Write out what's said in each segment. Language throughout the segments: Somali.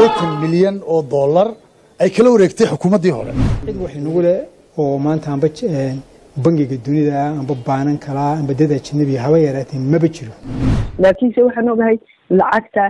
siddeetan milyan oo dollar ay kala wareegtay xukuumaddii hore cid wax inagu leh oo maanta amba bangiga dunida amba baanan kalaa amba dad ajnabiga haba yaraatee maba jiro laakiinse waxaan ogahay lacagta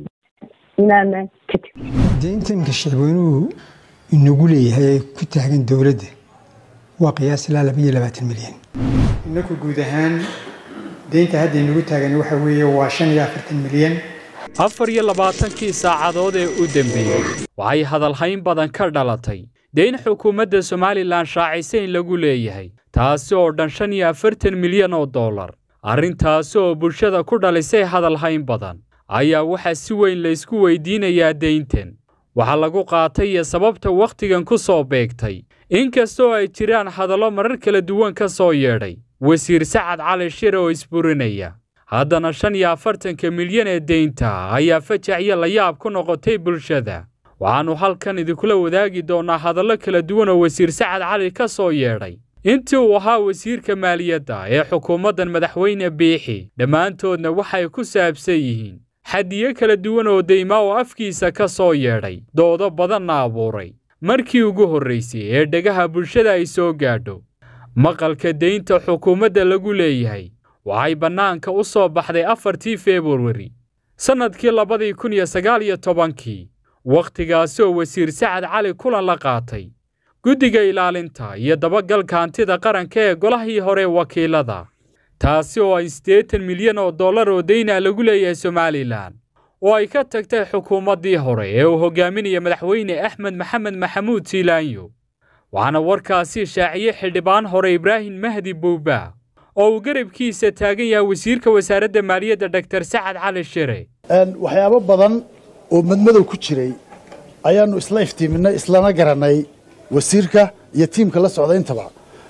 inaanan ka tegin deynta iminka shicweynuhu inagu leeyahay ee ku taagan dowladda waa qiyaas ilaa laba iyo labaatan milyan inaku guud ahaan deynta hadda inagu taagan waxa weeye waa shan iyo afartan milyan afar iyo labaatankii saacadood ee u dembeeyey waxay hadalhayn badan ka dhalatay deyn xukuumadda somalilan shaacisa in lagu leeyahay taasi oo dhan shan iyo afartan milyan oo dollar arrintaasi oo bulshada ku dhalisay hadalhayn badan ayaa waxaa si weyn laysku weydiinayaa deyntan waxaa lagu qaatay iyo sababta wakhtigan ku soo beegtay inkastoo ay jiraan hadallo marar kala duwan ka soo yeedhay wasiir sacad cali shire oo isburinaya haddana shan iyo afartanka milyan ee deynta ayaa fajac iyo layaab ku noqotay bulshada waxaannu halkan idinkula wadaagi doonnaa hadallo kala duwan oo wasiir sacad cali ka soo yeedhay intii uu ahaa wasiirka maaliyadda ee xukuumaddan madaxweyne biixi dhammaantoodna waxay ku saabsan yihiin xadiyo kala duwan oo deymaa oo afkiisa ka soo yeedhay doodo badanna abuuray markii ugu horraysay ee dhegaha bulshada ay soo gaadho maqalka deynta xukuumadda lagu leeyahay waxay bannaanka u soo baxday afartii februari sannadkii labadii kun iyo sagaal iyo tobankii wakhtigaasi oo wasiir sacad cali kulan la qaatay guddiga ilaalinta iyo dabagalka hantida qaranka ee golahii hore wakiilada taasi oo ay siddeetan milyan oo dollar oo deyna lagu leeyahay somalilan oo ay ka tagtay xukuumaddii hore ee uu hogaaminaya madaxweyne axmed maxamed maxamuud siilaanyo waxaana warkaasi shaaciyey xildhibaan hore ibraahim mahdi buuba oo uu garabkiisa taagan yahay wasiirka wasaaradda maaliyadda doktor sacad cali shire waxyaabo badan oo madmadow ku jiray ayaannu isla iftiiminay islana garannay wasiirka iyo tiimka la socda intaba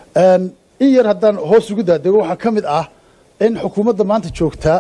in yar haddaan hoos ugu daadego waxaa ka mid ah in xukuumadda maanta joogta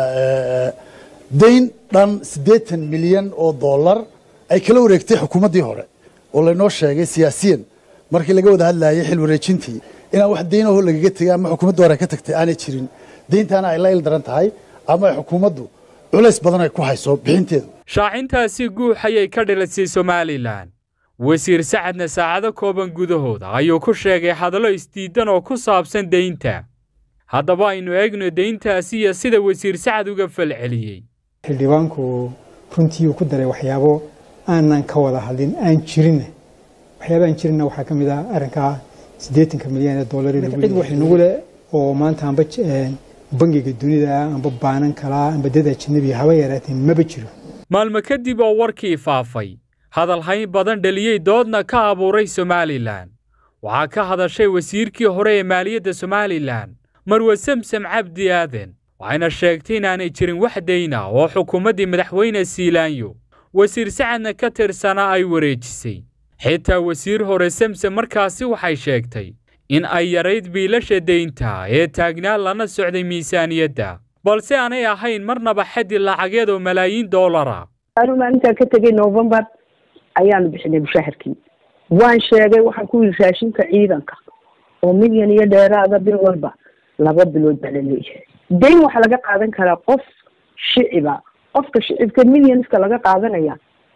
dayn dhan siddeetan milyan oo dollar ay kala wareegtay xukuumaddii hore oo laynoo sheegay siyaasiyan markii laga wada hadlayay xil wareejintii inaan wax deynaho lagaga tegay ama xukuumadda hore ka tagtay aanay jirin deyntaana ay la il daran tahay ama ay xukuumaddu culays badan ay ku hayso bixinteedu shaacintaasi guux ayay ka dhilisay somalilan wasiir sacadna saacado kooban gudahooda ayuu ku sheegay hadallo isdiidan oo ku saabsan deynta haddaba aynu eegno deyntaasi iyo sida wasiir sacad uga falceliyey xildhibaanku runtii uu ku daray waxyaabo aanan ka wada hadlin aan jirinna waxyaaba aan jirinna waxaa ka mid ah arrinkaa siddeetanka milyan ee dollar cid wax inagu leh oo maanta amba bangiga dunida amba baanan kalaa amba dad ajnabiga haba yaraatee maba jiro maalmo kadib oo warkii faafay hadalhayn badan dheliyey doodna ka abuuray somalilan waxaa ka hadashay wasiirkii hore ee maaliyadda somalilan marwe samsam cabdi aaden waxayna sheegtay inaanay jirin wax dayna oo xukuumaddii madaxweyne siilaanyo wasiir sacadna ka tirsanaa ay wareejisay xitaa wasiir hore samsam markaasi waxay sheegtay in ay yarayd biilasha deynta ee taagnaa lana socday miisaaniyadda balse aanay ahayn marnaba xaddi lacageed oo malaayiin doolara anu maalintaan ka tegay novembar ayaanu bixinay mushaharkii waan sheegay waxaan ku yidhi raashinka ciidanka oo milyan iyo dheeraada bil walba laba bilood baa la leeyahay dayn waxaa laga qaadan karaa qof shiciba qofka shicibka milyanska laga qaadanaya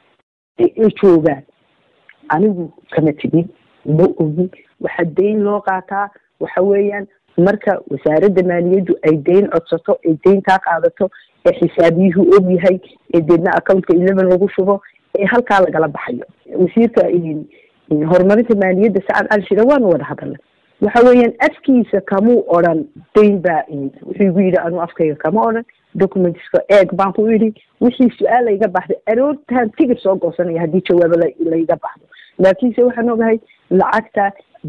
ay joogaan anigu kama tegin ma ogin waxaa dayn loo qaataa waxa weeyaan marka wasaaradda maaliyaddu ay dayn codsato ay dayntaa qaadato ee xisaabiyuhu og yahay ee deedna accountka eleven lagu shubo ee halkaa lagala baxayo wasiirka horumarinta maaliyadda sacad cali shire waanu wada hadalnay waxa weeyaan afkiisa kamuu odran dayn baa wuxuu igu yidhi anuu afkayga kama odran documentska eeg baan ku idhi wixii su-aal layga baxday aroortaan tigir soo goosanaya haddii jawaabo layga baxdo laakiinse waxaan ogahay lacagta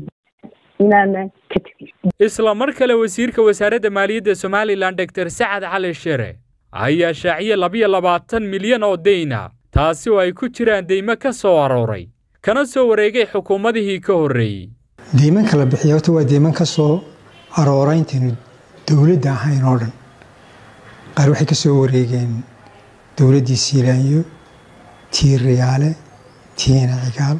inaanan ka tegin isla mar kale wasiirka wasaaradda maaliyadda somalilan doktor sacad cali shire ayaa shaaciyey labiyo labaatan milyan oo deyna taasi oo ay ku jiraan deymo ka soo arooray kana soo wareegay xukuumadihii ka horreeyey deyman kala bixiya horta waa deyman ka soo aroora intaynu dowladda ahayn oo dhan qaar waxay ka soo wareegeen dowladdii siilaanyo tii riyaale tiina cigaal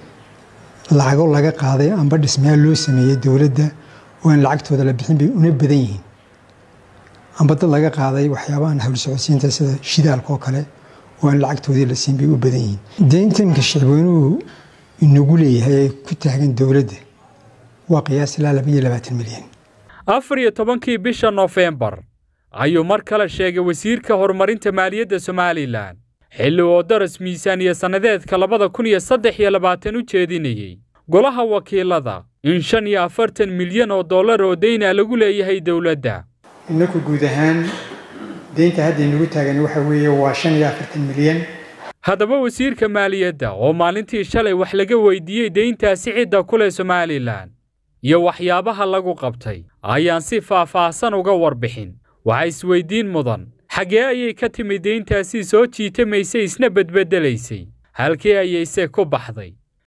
lacago laga qaaday amba dhismayaal loo sameeyey dowladda oo aan lacagtooda la bixin bay una badan yihiin amba dad laga qaaday waxyaabahan hawlsocodsiinta sida shidaalka oo kale oo aan lacagtoodii la siin bay u badan yihiin deynta imika shicibweynuhu inagu leeyahay ee ku taagan dowladda waa qiyaas ilaa laba iyo labaatan milyan afar iyo tobankii bisha nofembar ayuu mar kale sheegay wasiirka horumarinta maaliyadda somalilan xilli oo daras miisaaniya sannadeedka labada kun iyo saddex iyo labaatan u jeedinayey golaha wakiilada in shan iyo afartan milyan oo dollar oo deyna lagu leeyahay dowladda inaku guud ahaan deynta hadda inagu taagan waxa weeye waa shan iyo afartan milyan haddaba wasiirka maaliyadda oo maalintii shalay wax laga weydiiyey deyntaasi cidda ku leh somalilan iyo waxyaabaha lagu qabtay ayaan si faah-faahsan uga warbixin waxaa isweydiin mudan xaggee ayay ka timid deyntaasi soo jiitamaysay isna bedbeddelaysay halkii ayayse ku baxday